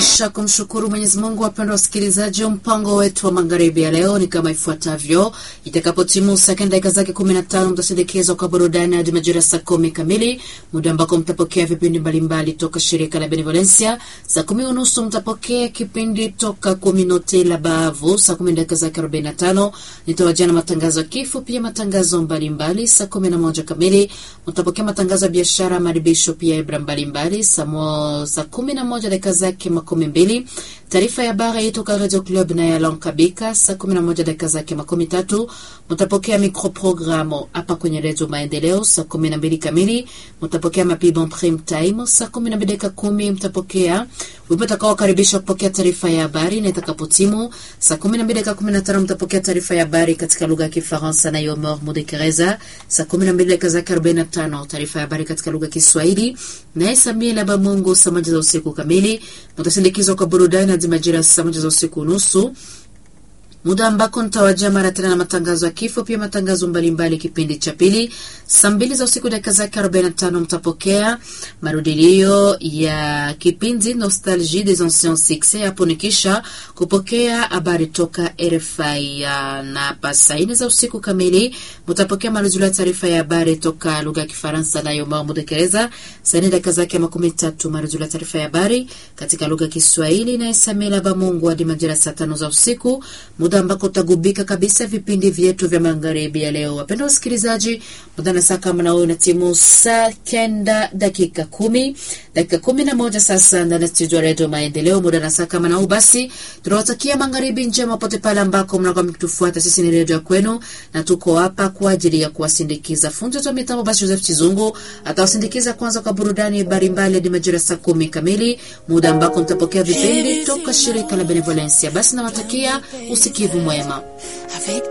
Kisha kumshukuru Mwenyezi Mungu, wapendwa wasikilizaji, mpango wetu wa magharibi ya leo ni kama ifuatavyo. Itakapotimu sekunde dakika zake 15 mtasindikizwa kwa burudani hadi majira saa kumi kamili, muda ambako mtapokea vipindi mbalimbali toka shirika la Benevolencia. Saa kumi unusu mtapokea kipindi toka Kominote la Bavu. Saa kumi dakika zake 45 nitawajia na matangazo ya kifo, pia matangazo mbalimbali. Saa kumi na moja kamili mtapokea matangazo ya biashara, maribisho, pia ibra mbalimbali. Saa kumi na moja dakika zake makumi mbili taarifa ya habari toka Radio Club na ya Lankabika. Saa kumi na moja dakika zake makumi tatu mtapokea microprogramu hapa kwenye Redio Maendeleo. Saa kumi na mbili kamili mtapokea mapibon prime time. Saa kumi na mbili dakika kumi mtapokea wimbo utakaokaribisha kupokea taarifa ya habari, na itakapotimu saa kumi na mbili dakika kumi na tano mtapokea taarifa ya habari katika lugha ya Kifaransa na Yomor Mudekereza. Saa kumi na mbili dakika zake arobaini na tano taarifa ya habari katika lugha ya Kiswahili naye Samia Laba Mungu. Saa moja za usiku kamili mtasindikizwa kwa burudani hadi majira saa moja za usiku nusu muda ambako nitawajia mara tena na matangazo ya kifo, pia matangazo mbalimbali. Kipindi cha pili saa mbili za usiku dakika zake 45 mtapokea marudilio ya kipindi Nostalgie des anciens succès. Hapo ni kisha kupokea habari toka RFI na pasa ine za usiku kamili mtapokea marudilio ya taarifa ya habari toka lugha ya Kifaransa nayo Mao Dekereza. Saa nne dakika zake makumi tatu marudilio ya taarifa ya habari katika lugha ya Kiswahili na Samila Bamungu hadi majira saa tano za usiku muda ambako utagubika kabisa vipindi vyetu vya magharibi ya leo. Wapenda wasikilizaji, muda na saa kama nao na timu saa kenda dakika kumi dakika kumi na moja sasa ndani ya studio ya redio Maendeleo. Muda na saa kama nao basi, tunawatakia magharibi njema pote pale ambako mnakuwa mkitufuata. Sisi ni redio ya kwenu na tuko hapa kwa ajili ya kuwasindikiza. Fundi wetu wa mitambo basi Joseph Chizungu atawasindikiza kwanza kwa burudani mbalimbali hadi majira saa kumi kamili, muda ambako mtapokea vipindi toka shirika la Benevolencia. Basi nawatakia usikivu mwema.